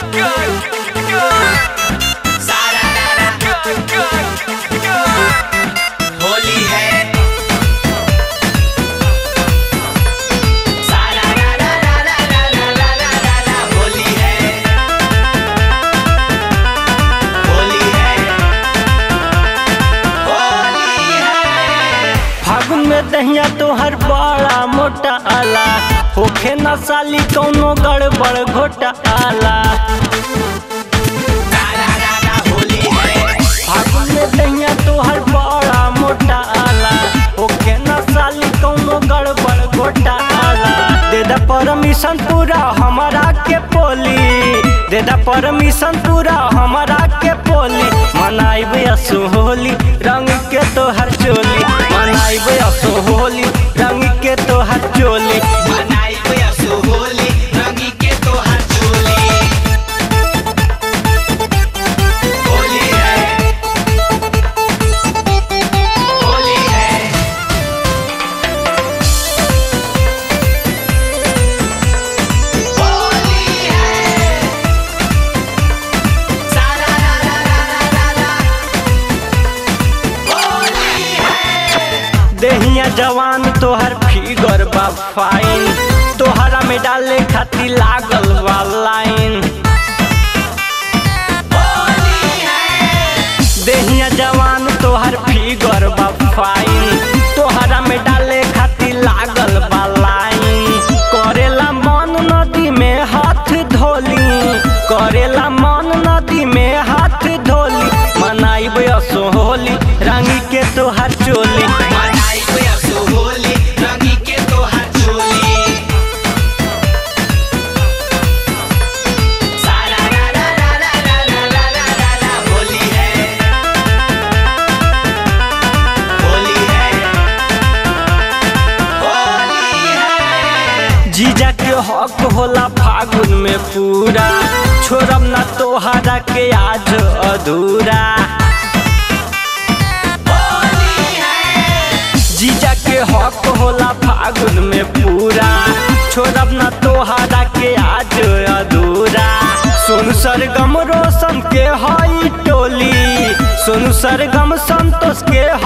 होली है सारा रा रा रा रा रा रा रा रा रा रा होली है होली है होली है फागुन में दहिया तोहर बड़ा मोटा आला होखे न साली कौनो गड़बड़ घोटा आला सारा रा रा होली है फागुन में दहिया तोहर बड़ा मोटा आला होखे न साली कौनो गड़बड़ घोटा आला दे दा परमिशन पूरा हमारा के पोली दे दा परमिशन पूरा हमारा के पोली मनाइबे असो होली रंग के तोहर चोली मनाइबे असो होली रंग के तोहर चोली मनाई बयसो होली रंगी के तोहार चोली होली है होली है होली है सारा रा रा रा रा रा रा होली है देहिया जवान तोहर फिगर बा फाइन तोहरा में डाले खातिर लागल बा लाइन होली है देहिया जवान तोहर फिगर बा फाइन तोहरा में डाले खातिर लागल बा लाइन करेला मन नदी में हाथ धोली करेला मन नदी में हाथ धोली मनाइबे असो होली रंगी के तोहर चोली मनाई बयसो होली रंगी के तोहार चोली सारा रा रा रा रा रा रा रा रा रा रा होली है होली है होली है जीजा के हक होला फागुन में पूरा छोड़ब ना तोहरा के आज अधूरा होली है जीजा के हक होला फागुन में पूरा छोड़ब ना तोहरा के आज अधूरा सोनू सरगम रोशन के हई टोली सोनू सरगम संतोष के